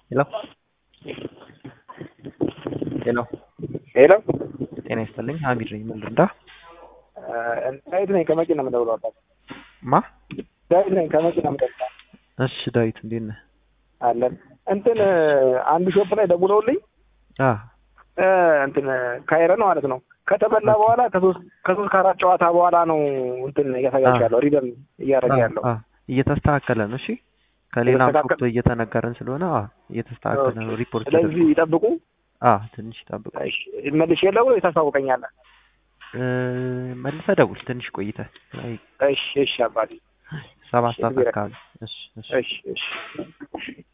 ሄሎ ሄሎ ሄሎ ጤና ይስጥልኝ ሀሚድ ነኝ ምን ልርዳ ዳዊት ነኝ ከመቂ ነው የምደውለው አባት ማ ዳዊት ነኝ ከመቂ ነው የምደውለው እሺ ዳዊት እንዴት ነህ አለን እንትን አንድ ሾፕ ላይ ደውለውልኝ አ እንትን ካይረን ማለት ነው ከተበላ በኋላ ከሶስት ከሶስት ከአራት ጨዋታ በኋላ ነው እንትን እያሳያቸው ያለው ሪደም እያደረገ ያለው አ እየተስተካከለ ነው እሺ ከሌላም እየተስተካከለ- ሾፕ እየተነገረን ስለሆነ አ እየተስተካከለ ነው ሪፖርት ስለዚህ ይጠብቁ አ ትንሽ ጠብቁ እሺ መልሼ ልደውል ታስታውቀኛለህ እ መልሰህ ደውል ትንሽ ቆይተህ አይ እሺ እሺ አባቴ ሰባት እሺ፣ ሰዓት እግዜር አካባቢ እሺ እሺ እሺ እሺ